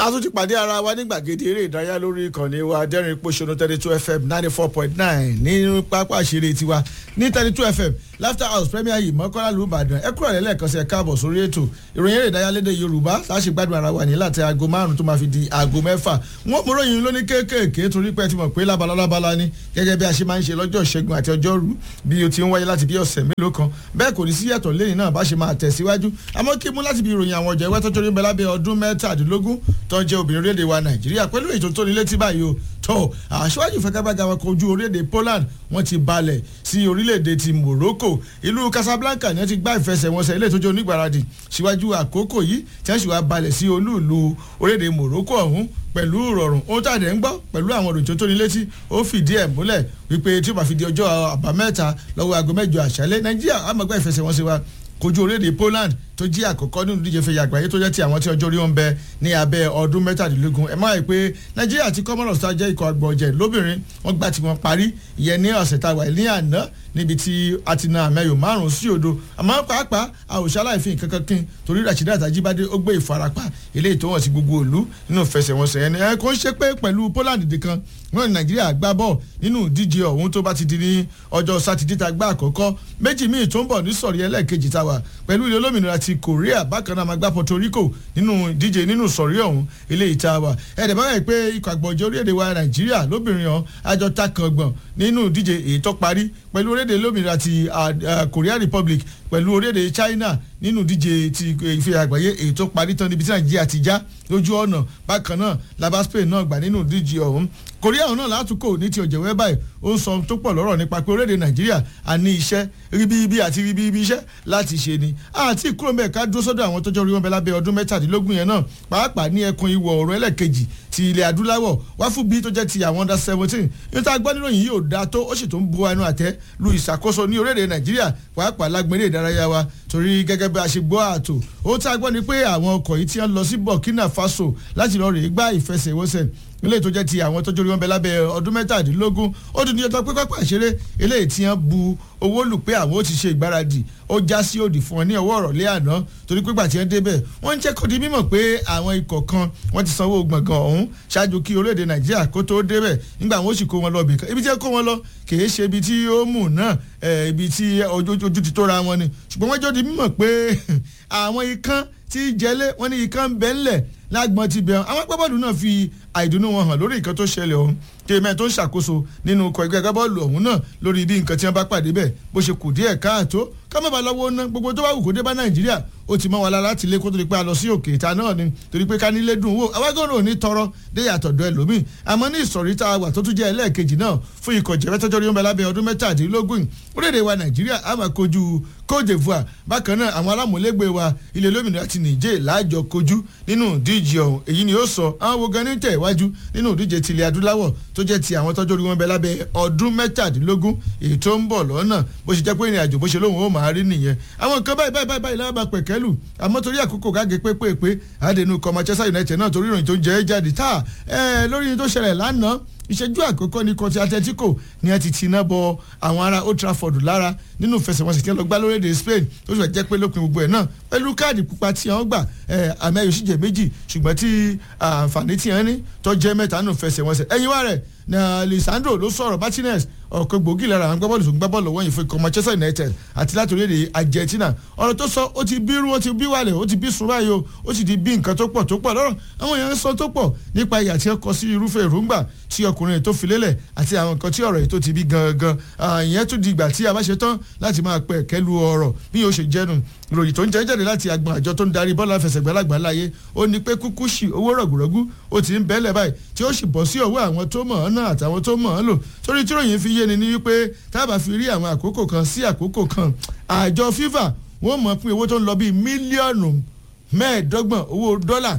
a tún ti pàdé ara wa ní gbàgede eré ìdárayá lórí ìkànnì wa dẹ́rìn pòṣónú thirty two fm ninety four point nine ní pápá àṣírí tiwa ní thirty two fm laughter house premier yìí mọ́kànlá lù Ìbàdàn ẹ kúrò lẹ́lẹ́kan sí ẹ káàbọ̀ sórí ètò ìròyìn eré ìdárayá lédè Yorùbá láti gbádùn ara wa ní láti aago márùn tó máa fi di aago mẹ́fà wọ́n mú ròyìn lóní kéékèèké torí pé ẹ ti mọ̀ pé lábala lábala ni gẹ́gẹ́ bí a ṣe máa ń ṣe lọ́jọ́ ìṣẹ́gun àti ọjọ́rú bí o ti ń wáyé láti bí ọ̀sẹ̀ mélòó kan bẹ́ẹ̀ kò ní sí yàtọ̀ lẹ́yìn náà bá ṣe máa tẹ̀síwájú àmọ́ kí mú láti bí ìròyìn àwọn ọ̀jẹ̀ wẹ́tọ́jọ́ ní bẹ́ẹ̀ lábẹ́ ọdún mẹ́tàdínlógún tó ń jẹ́ obìnrin orílẹ̀-èdè wa Nàìjíríà pẹ̀lú ètò tó ní létí báyìí o tó aṣáájú ìfẹ́kábàgà wọn kojú orílẹ̀-èdè Poland wọ́n ti balẹ̀ sí orílẹ̀-èdè ti Morocco ìlú Casablanca ni wọ́n ti gbá ìfẹsẹ̀wọnsẹ̀ ilé ìtọ́jú onígbàradì síwájú àkókò yìí tí wọ́n sì wá balẹ̀ sí olú-ìlú orílẹ̀-èdè Morocco ọ̀hún pẹ̀lú ìrọ̀rùn ohun tá a dẹ̀ ń gbọ́ pẹ̀lú àwọn òròjò tó ní létí ó fìdí ẹ̀ múlẹ̀ wípé tí ó bá fi di ọjọ́ àbámẹ́ta lọ́wọ́ aago mẹ́jọ àṣálẹ́ Nàìjíríà àmọ́gbá ìfẹsẹ̀wọnsẹ̀ wa kojú orílẹ̀-èdè Poland tó jí àkọ́kọ́ nínú ìdíje fẹ̀yà àgbáyé tó jẹ́ ti àwọn tí ọjọ́ orí wọn bẹ ní abẹ́ ọdún mẹ́tàdínlógún ẹ máa rí i pé Nàìjíríà àti Comoros tá jẹ́ ikọ̀ àgbọ̀jẹ̀ lóbìnrin wọ́n gbà tí wọ́n parí ìyẹn ní ọ̀sẹ̀ tá a wà ní àná níbi tí a ti na àmẹ́yò márùn-ún sí òdo àmọ́ pàápàá àwòṣe aláìfín kankan kín torí Rasheedat Ajibade ó gbé ìfarapa eléyìí tó wọ̀n sí gbogbo ìlú nínú ìfẹsẹ̀wọnsẹ̀ ẹni ẹ kò ń ṣe pé pẹ̀lú Poland nìkan wọn ní Nàìjíríà gbá bọ̀ nínú ìdíje ọ̀hún tó bá ti di ní ọjọ́ sátidé tá gbá àkọ́kọ́ méjì míì tó ń bọ̀ ní sọ̀rí ẹlẹ́ẹ̀kejì tá wà pẹ̀lú ilé olómìnira ti Korea bákan náà máa gbá Puerto Rico nínú ìdíje nínú sọ̀rí ọ̀hún eléyìí tá wà ẹ̀ẹ́dẹ̀ bá wẹ̀ pé ikọ̀ àgbọ̀jẹ̀ orílẹ̀-èdè wa Nàìjíríà lóbìnrin ọ̀hún àjọ takàngbọ̀n nínú ìdíje èyí tó parí pẹ̀lú orílẹ̀-èdè olómìnira ti Korea Republic pẹ̀lú orílẹ̀-èdè China nínú ìdíje ti ìfẹ́ àgbáyé èyí tó parí tán níbi tí Nàìjíríà ti já lójú ọ̀nà bákan náà laba Spain náà gbà nínú ìdíje ọ̀hún Korea ọ̀hún náà látúkọ̀ ní ti ọ̀jẹ̀wẹ́ báyìí ó ń sọ tó pọ̀ lọ́rọ̀ nípa pé orílẹ̀-èdè Nàìjíríà a ní iṣẹ́ ríbíbí àti ríbíbí iṣẹ́ láti ṣe ni àti kúrò mẹ́ẹ̀ ká dúró sọ́dọ̀ àwọn tọ́jọ́ orí wọn bẹ lábẹ́ ọdún mẹ́tàdínlógún yẹn náà pàápàá ní ẹkùn ìwọ̀ oòrùn ẹlẹ́kejì ti ilẹ̀ adúláwọ̀ wá fún bí tó jẹ́ ti àwọn under seventeen níta gbọ́nìròyìn yìí ò dáa tó ó sì tó ń bu ẹnu àtẹ́ lu ìṣàkóso ní orílẹ̀-èdè Nàìjíríà pàápàá lágbèrè ìdárayá wa torí gẹ́gẹ́ bí a ṣe gbọ́ ààtò ó tá a gbọ́ ni pé àwọn ọkọ̀ yìí ti ń lọ sí Burkina Faso láti lọ rèé gbá ìfẹsẹ̀wọnsẹ̀ ilé tó jẹ́ ti àwọn tọ́jú orí wọn bẹ lábẹ́ ọdún mẹ́tàdínlógún ó tún ní ọjọ́ pé pápá ìṣeré eléyìí tí wọ́n bu owó lù pé àwọn ó ti ṣe ìgbáradì ó já sí òdì fún ọ ní ọwọ́ ọ̀rọ̀lẹ́ àná torí pé gbà tí wọ́n débẹ̀ wọ́n ń jẹ́ kó di mímọ̀ pé àwọn ikọ̀ kan wọ́n ti sanwó gbọ̀ngàn ọ̀hún ṣáájú kí orílẹ̀-èdè Nàìjíríà kó tó débẹ̀ nígbà wọn ó sì kó wọn lọ bìkan ibi tí wọ́n kó wọn lọ kìí ṣe ibi tí ó mú náà ibi tí ojú ti tó ra wọn ni ṣùgbọ́n wọ́n jọ di mímọ̀ pé àwọn ikán tí jẹlé wọ́n ní ikán bẹ́ńlẹ̀ lágbọ́n ti bẹ̀rù àwọn agbábọ́ọ̀lù náà fi àìdùnnú wọn hàn lórí nǹkan tó ṣẹlẹ̀ ọ̀hún tèmẹ́ tó ń ṣàkóso nínú ikọ̀ ẹgbẹ́ agbábọ́ọ̀lù ọ̀hún náà lórí bí nǹkan tí wọ́n bá pàdé bẹ̀ bó ṣe kù díẹ̀ káàtó ká má ba lọ́wọ́ ná gbogbo tó bá wù kó dé bá nàìjíríà ó ti mọ́ wa lára láti lé kó tó di pé a lọ sí òkè ìta náà ni torí pé ká nílé dùn wò awágọ́rò ní tọrọ dé yàtọ̀dọ̀ ẹlòmíì àmọ́ ní ìsọ̀rí tá a wà tó tún jẹ́ ẹlẹ́ẹ̀kejì náà fún ikọ̀ jẹ́fẹ́ tọ́jọ́ rí wọn bẹ lábẹ́ ọdún mẹ́tàdínlógún orílẹ̀-èdè wa nàìjíríà á máa kojú Côte d'Ivoire bákan náà àwọn alámúlégbé wa ilẹ̀ olómìnira ti nìjẹ́ láàjọ kojú nínú ìdíje ọ̀hún èyí ni ó sọ àwọn wo gan ní tẹ̀ wájú nínú ìdíje tilẹ̀ adúláwọ̀ tó jẹ́ ti àwọn tọ́jú orí wọn bẹ lábẹ́ ọdún mẹ́tàdínlógún èyí tó ń bọ̀ lọ́nà bó ṣe jẹ́ pé ìrìn àjò bó ṣe lóhùn ó máa rí nìyẹn àwọn nǹkan báyìí báyìí báyìí láwọn bá pẹ̀kẹ́lù àmọ́ torí àkókò gáge pépèpé àdénú kọ Manchester United náà torí ìròyìn tó jẹ́ jáde tá lórí tó ṣẹlẹ̀ lánàá ìṣẹ́jú àkọ́kọ́ ní kọtí Atletico ni a ti ti iná bọ àwọn ará Old Trafford lára nínú ìfẹsẹ̀wọnsẹ̀ tí wọ́n lọ gbá lórílẹ̀‐èdè Spain tó sì fẹ́ jẹ́ pé lópin gbogbo ẹ̀ náà pẹ̀lú káàdì pupa tí wọ́n gbà àmì ayò sì jẹ́ méjì ṣùgbọ́n tí àǹfààní tí wọ́n ní tó jẹ́ mẹ́ta nínú ìfẹsẹ̀wọnsẹ̀ ẹ̀yìn wa rẹ̀ na Lisandro ló sọ̀rọ̀ Martinez ọ̀kan gbòógì lára àwọn gbábọ́ọ̀lù tó ń gbábọ́ọ̀lù wọ̀nyí fún ikọ̀ Manchester United àti láti orílẹ̀-èdè Argentina ọ̀rọ̀ tó sọ ó ti bí irú ó ti bí wàlẹ̀ ó ti bí sùn báyìí o ó sì ti bí nǹkan tó pọ̀ tó pọ̀ lọ́rọ̀ àwọn èèyàn ń sọ tó pọ̀ nípa ìyà tí ó kọ sí irúfẹ́ èròǹgbà tí ọkùnrin tó fi lélẹ̀ àti àwọn nǹkan tí ọ̀rọ̀ yìí tó ti bí gangan ìyẹn tún di ìgbà tí a bá ṣe tán láti máa pẹ̀ kẹ́lu ọ̀rọ̀ bí yóò ṣe jẹ́nu ìròyìn tó ń jẹ́ jáde láti agbọn àjọ tó ń darí bọ́ọ̀lù àfẹsẹ̀gbẹ́ lágbàláyé ó ní pé kúkú ṣì owó rọ̀gùrọ̀gù ó ti ń bẹ́lẹ̀ báyìí tí ó sì bọ́ sí ọwọ́ àwọn tó mọ̀ ọ́n náà àtàwọn tó mọ̀ ọ́n lò torí tí ròyìn fi yé ni ní wípé tábà fi rí àwọn àkókò kan sí àkókò kan àjọ FIFA wọ́n mọ̀ pé owó tó ń lọ bíi mílíọ̀nù mẹ́ẹ̀ẹ́dọ́gbọ̀n owó dọ́là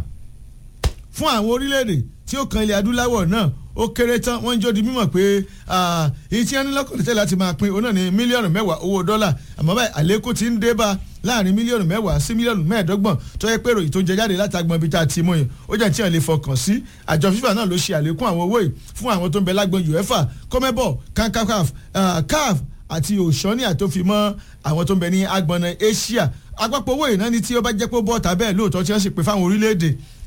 fún àwọn orílẹ̀-èdè tí ó kan ilẹ̀ adúláwọ̀ náà ó kéré tán wọ́n ń jó di mímọ̀ pé èyí tí wọ́n ní lọ́kàn tẹ́lẹ̀ láti máa pín òun náà ní mílíọ̀nù mẹ́wàá owó dọ́là àmọ́ báyìí àlékún ti ń dé bá láàrin mílíọ̀nù mẹ́wàá sí mílíọ̀nù mẹ́ẹ̀ẹ́dọ́gbọ̀n tó yẹ pé ròyìn tó jẹ jáde láti agbọn ibi tá a ti mú yìí ó jẹ́ tí wọ́n lè fọkàn sí àjọ FIFA náà ló ṣe àlékún àwọn owó yìí fún àwọn tó ń bẹ lágbọn UEFA CONMEBOL CANCACAF CAF àti òṣọ́níà tó fi mọ́ àwọn tó ń bẹ ní agbọ̀nà Asia àpapọ̀ owó ìnáni tí ó bá jẹ́ pé bọ́ọ̀tà bẹ́ẹ̀ lóòótọ́ tí wọ́n sì pè fáwọn orílẹ̀-èdè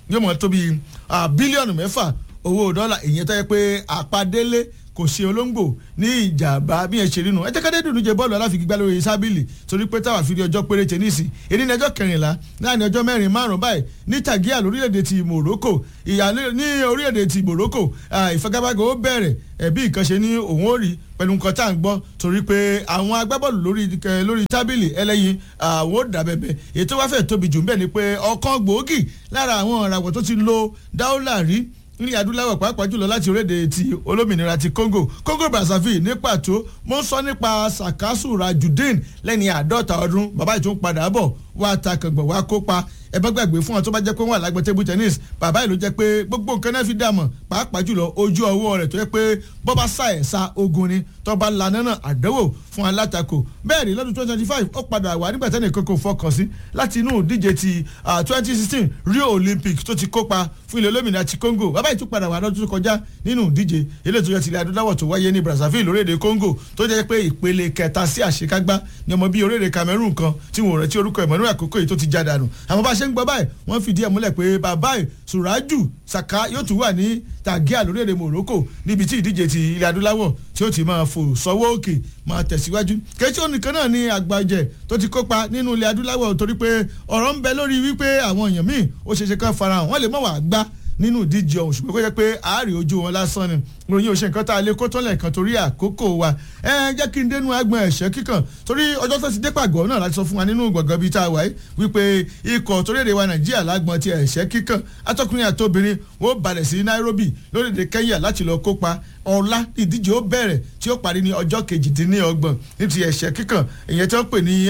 yóò mọ̀ tó bí bílíọ̀nù mẹ́fà owó dọ́là ìyẹn tó yẹ pé àpadélé kò ṣe olóńgbò ní ìjàmbá bí ẹ ṣe rí nu ẹ jẹ́ kádé dùnú jẹ bọ́ọ̀lù aláfigigbá lórí sábìlì torí pé táwa fi rí ọjọ́ péréte níìsì èdè ní ọjọ́ kẹrìnlá láàrin ọjọ́ mẹ́rin márùn-ún báyìí ní tàgíà lórílẹ̀‐èdè ti Morocco ìyá ní orílẹ̀‐èdè ti Morocco ìfagagbága ó bẹ̀rẹ̀ ẹ̀bí nǹkan ṣe ní òun ó rí pẹ̀lú nǹkan tá à ń gbọ́ torí pé àwọn agbábọ́ọ̀lù lórí lórí tábìlì ẹlẹ́yin àwọn ò dà bẹ̀bẹ̀ ètò wá fẹ́ tóbi jù ń bẹ̀ ni pé ọ̀kan gbòógì lára àwọn ìràwọ̀ tó ti lo dáúlà rí ní adúláwọ̀ pàápàá jùlọ láti orílẹ̀-èdè ti olómìnira ti Congo Congo Brazzaville ní pàtó mo ń sọ nípa Sakasu Rajudeen lẹ́ni àádọ́ta ọdún bàbá ìtún padà bọ̀ wá ta kàngbọ̀n wá kópa ẹ bá gbàgbé fún wọn tó bá jẹ́ pé wọ́n wà lágbẹ́ table tennis bàbá yìí ló jẹ́ pé gbogbo nǹkan náà fi dààmú pàápàá jùlọ ojú ọwọ́ rẹ̀ tó yẹ pé bọ́ bá sá ẹ̀ sa ogun ni tó bá lanà náà àdánwò fún alátakò bẹ́ẹ̀ ni lọ́dún twenty twenty five ó padà wà nígbà tẹ́nì kankan fọkàn sí láti inú ìdíje ti twenty sixteen Rio Olympics tó ti kópa fún ilẹ̀ olómìnira ti Congo bàbá yìí tún padà wà lọ́dún tó kọjá nínú ìdíje ilé ìtòjọ́ tilẹ̀ adúláwọ̀ tó wáyé ní Brazzaville lórílẹ̀‐èdè Congo tó jẹ́ pé ìpele kẹta sí àṣekágbá ni ọmọ bíi orílẹ̀‐èdè Cameroon kan tí wọ́n rántí orúkọ ìmọ̀nú àkókò yìí tó ti já dànù àmọ́ bá a ṣe ń gbọ́ báyìí wọ́n fìdí ẹ̀ múlẹ̀ pé bàbá ẹ̀ Suraju Saka yóò tún wà ní Tàgíà lórílẹ̀‐èdè Morocco níbi tí ìdíje ti ilẹ̀ adúláwọ̀ tí ó ti máa fò sọ́wọ́ òkè máa tẹ̀síwájú kẹ́tí onìkan náà ní àgbàjẹ tó ti kópa nínú ilẹ̀ adúláwọ̀ torí pé ọ̀rọ̀ ń bẹ lórí wípé àwọn èèyàn míì ó ṣeéṣe kán farahàn wọ́n lè mọ̀ wá gbá nínú ìdíje ọ̀hún ṣùgbọ́n kó jẹ́ pé àárí ojú wọn lásán ni ròyìn òṣè nǹkan tá a lè kó tán lẹ́ẹ̀kan torí àkókò wa ẹ jẹ́ kí n dénú agbọn ẹ̀ṣẹ́ kíkàn torí ọjọ́ tó ti dé pàgọ́ náà láti sọ fún wa nínú gbọ̀ngàn bíi tá a wà yìí wípé ikọ̀ torílẹ̀-èdè wa nàìjíríà lágbọn ti ẹ̀ṣẹ́ kíkàn atọ́kùnrin àtobìnrin wọ́n balẹ̀ sí nairobi lórílẹ̀-èdè kenya láti lọ kópa ọ̀la ìdíje ó bẹ̀rẹ̀ tí ó parí ní ọjọ́ kejìdínlọ́gbọ̀n ní ti ẹ̀ṣẹ́ kíkàn ìyẹn tí wọ́n pè ní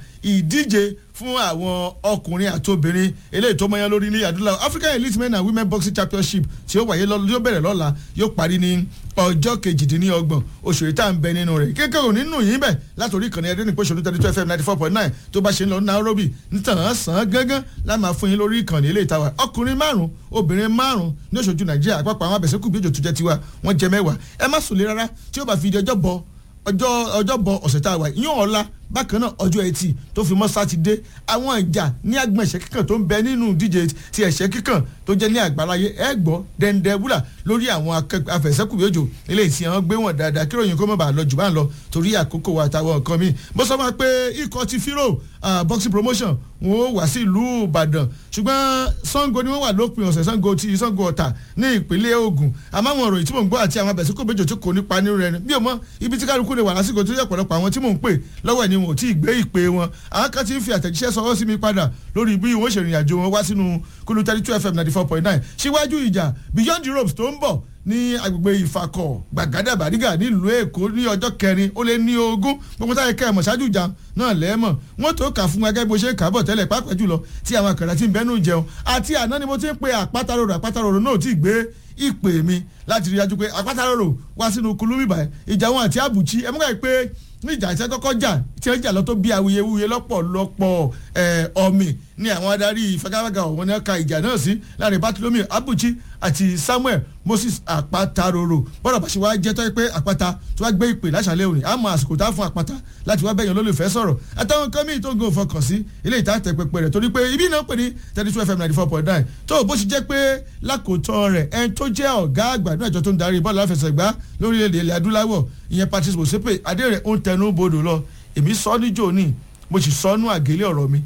ìdíje fún àwọn ọkùnrin àti obìnrin eléyìí tó mọyán lórí ní adúláwọ̀ African Elite Men and Women Boxing Championship tí ó wáyé yóò bẹ̀rẹ̀ lọ́la yóò parí ní ọjọ́ kejìdínlọ́gbọ̀n oṣù yìí tá à ń bẹ nínú rẹ̀ kékeré nínú yìí bẹ̀ látòrí ìkànnì ẹ̀dẹ́ ní pẹ̀sọ̀nù thirty two fm ninety four point nine tó bá ṣe ń lọ ní Nairobi nítàn sàn gángan láti máa fún yín lórí ìkànnì ilé ìtawà ọkùnrin márùn obìnrin márùn ní oṣooju Nàìjíríà àpapọ̀ àwọn abẹ̀sẹ̀kù bí òjò tó jẹ́ tiwa wọ́n jẹ mẹ́wàá ẹ má sùn lé rárá tí ó bá fi di ọjọ́ bọ ọjọ́ ọjọ́ bọ ọ̀sẹ̀ tá a wà yíyan ọ̀la bákan náà ọjọ́ ẹtì tó fi mọ́ sátidé àwọn ìjà ní agbọ̀n ẹ̀ṣẹ́ kíkàn tó ń bẹ nínú ìdíje ti ẹ̀ṣẹ́ kíkàn tó jẹ́ ní àgbáláyé ẹ gbọ́ dẹ́ndẹ́ wúlà lórí àwọn afẹ̀sẹ́kùbí òjò eléyìí tí wọ́n gbé wọn dáadáa kí ròyìn kó má bàa lọ jù bá ń lọ torí àkókò wa àtàwọn nǹkan míì bó sọ ma pé ikọ̀ ti fírò boxing promotion wọn ó wá sí ìlú Ìbàdàn ṣùgbọ́n Ṣàngó ni wọ́n wà lópin ọ̀sẹ̀ Ṣàngó ti Ṣàngó Ọ̀tà ní ìpínlẹ̀ Ògùn àmọ́ àwọn ọ̀rọ̀ tí mò ń gbọ́ àti àwọn abẹ̀sẹ́kùbí òjò tí kò nípa nínú rẹ̀ bí o mọ ibi tí kálukú lè wà lásìkò tó yẹ ọ̀pọ̀lọpọ̀ àwọn tí mò ń pè lọ́wọ́ ẹ̀ ni wọn ò tí ì gbé ìpè wọn àwọn kan ti ń fi àtẹ̀jíṣẹ́ sọwọ́ sí mi padà lórí bí wọ́n ṣe rìnrìn àjò wọn wá sínú kúlú thirty two fm ninety four point nine síwájú ìjà beyond the ropes tó ń bọ̀ ní agbègbè ìfakọ̀ gbàgádà bàrígà nílùú èkó ní ọjọ́ kẹrin ó lé ní ogún gbogbo táyà kẹ́ ẹ̀ mọ̀ ṣáájú ìjà náà lẹ́ẹ̀mọ̀ wọ́n tó kà fún gẹ́gẹ́ bó ṣe kà bọ̀ tẹ́lẹ̀ pàápàá jùlọ tí àwọn àkàrà ti ń bẹ́nu jẹun àti àná ni mo ti ń pe àpáta rorò àpáta rorò náà ti gbé ìpè mi láti rí dájú pé àpáta rorò wá sínú kulú bíbá ìjà wọn àti àbùchí ẹ mú pé ní ìjà ìṣẹ́ kọ́kọ́ jà tí wọ́n jà lọ tó bí awuyewuye lọ́pọ̀lọpọ̀ ọ̀mì ní àwọn adarí ìfagagbága ọ̀wọ́n náà ka ìjà náà sí láàrin Bartholomew Abuchi àti Samuel Moses Àpáta Roro bọ́dọ̀ bá ṣe wá jẹ́ tọ́ pé àpáta tó wá gbé ìpè láṣàlẹ̀ òní àmọ́ àsìkò tá a fún àpáta láti wá bẹ̀yàn olólùfẹ́ sọ̀rọ̀ àtàwọn kan míì tó ń go fọkàn sí ilé ìta tẹ pẹpẹ rẹ̀ torí pé ibi náà pè ní thirty two fm ninety four point nine tó bó ṣe jẹ́ pé lákòótọ́ rẹ̀ ẹni tó jẹ́ ọ̀gá àgbà ní àjọ tó ń darí bọ́ọ̀lù àfẹsẹ̀gbá lórílẹ̀‐èdè ilẹ̀ adúláwọ̀ ìyẹn Patrice Motsepe adé rẹ̀ ń tẹnu bodò lọ èmi sọ níjó ní mo sì sọ nú àgélé ọ̀rọ̀ mi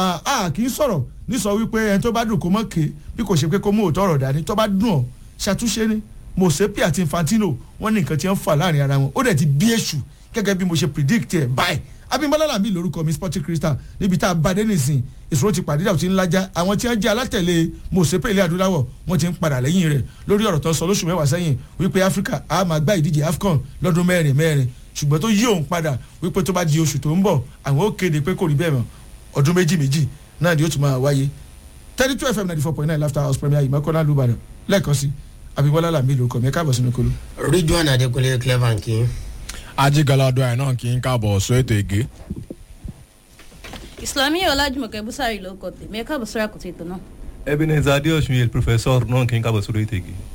a kì í sọ̀rọ̀ ní sọ wípé ẹni tó bá dùn kó mọ̀ ké bí kò ṣe pé kó mú òótọ́ ọ̀rọ̀ dání tó bá dùn ọ́ ṣàtúnṣe ni Motsepe àti Infantino wọ́n ní nǹkan tí wọ́n fà láàrin ara wọn ó dẹ̀ ti bí èṣù gẹ́gẹ́ bí mo ṣe predict ẹ̀ báyìí Abímbọ́lá Làmí lórúkọ mi Sporting Crystal níbi tá a bá dé nìsín ìṣòro ti pàdé dàbí ti ń lájà àwọn tí wọ́n jẹ́ alátẹ̀lé Motsepe ilẹ̀ adúláwọ̀ wọ́n ti ń padà lẹ́yìn rẹ̀ lórí ọ̀rọ̀ tó sọ lóṣù mẹ́wàá sẹ́yìn wípé Áfíríkà á máa gbá ìdíje AFCON lọ́dún mẹ́rin mẹ́rin ṣùgbọ́n tó yí òun padà wípé tó bá di oṣù tó ń bọ̀ àwọn ó kéde pé kò rí bẹ́ẹ̀ mọ́ ọdún méjì méjì náà ni ó tún máa wáyé thirty two fm ninety four point nine laughter house premier ìmọ̀kànlá lùbàdàn lẹ́ẹ̀kan sí Abímbọ́lá Làmí lórúkọ mi ẹ káàbọ̀ sínú kolo. Ridwan Adekunle clever nkì. ajigalado ẹ̀ náà kì í káàbọ̀ sọ ètò ègé. Islami Ọlájùmọ̀kẹ́ Búsárì ló kọ tèmi ẹ káàbọ̀ sórí àkùtì ètò náà. Ebenezer Adeosun yẹ professeur náà kì í kábọ̀ sórí ètò igi.